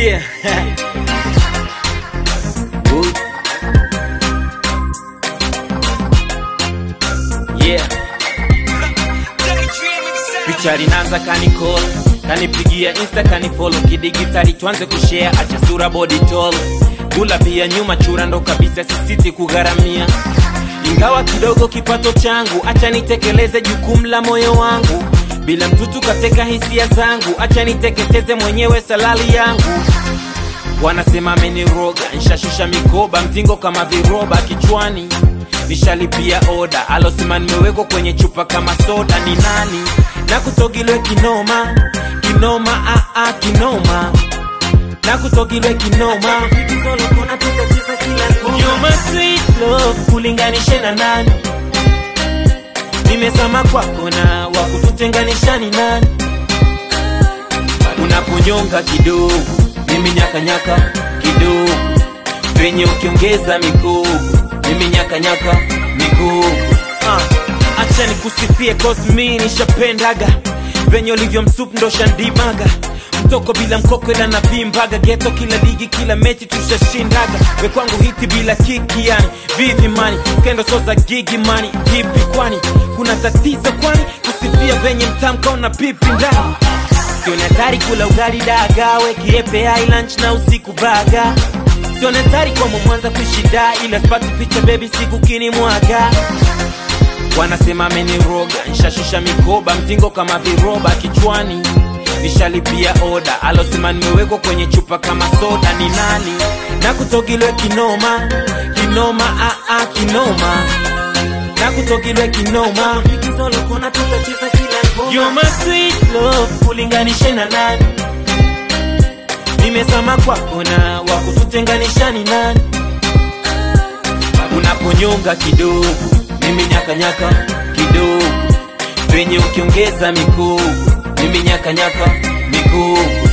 Yeah. Woo. Yeah. Picha linaanza kanikola kanipigia insta kanifolo kidigitali tuanze kushare acha sura body tall gula pia nyuma chura ndo kabisa sisiti kugharamia ingawa kidogo kipato changu acha nitekeleze jukumu la moyo wangu bila mtutu kateka hisia zangu acha niteketeze mwenyewe salali yangu wanasema ameniroga nshashusha mikoba mtingo kama viroba kichwani nishalipia oda alosema nimewekwa kwenye chupa kama soda ni nani na kutogilwe kinoma kinoma aa kinoma na kutogilwe kinoma You're my sweet love kulinganishe na nani nimesama kwako na wakututenganisha ni nani unaponyonga kidogo mimi nyakanyaka kidogo venye ukiongeza mikogo mimi nyakanyaka mikogo uh, acha nikusifie cause mi nishapendaga venye ulivyo msup ndo shandimaga mtoko bila mkoko ila navimbaga geto kila ligi kila mechi tushashindaga we kwangu hiti bila kiki yani vivi mani skendo so za gigi mani vipi kwani kuna tatizo kwani kusifia venye mtamkaona pipi ndani sioni hatari kula ugali dagawe kiepe hai lunch na usiku baga sioni hatari kwa mwanza kushida ila spati picha bebi siku kini mwaga wanasema ameniroga nshashusha mikoba mtingo kama viroba kichwani nishalipia oda alosema nimewekwa kwenye chupa kama soda ni nani na kutogilwe kinoma kinoma aa kinoma na kutogilwe kinoma You're my sweet love kulinganishe na nani nimesama kwako na wakututenganisha ni nani unaponyonga kidogo mimi nyakanyaka kidogo venye ukiongeza mikogo mimi nyakanyaka mikogo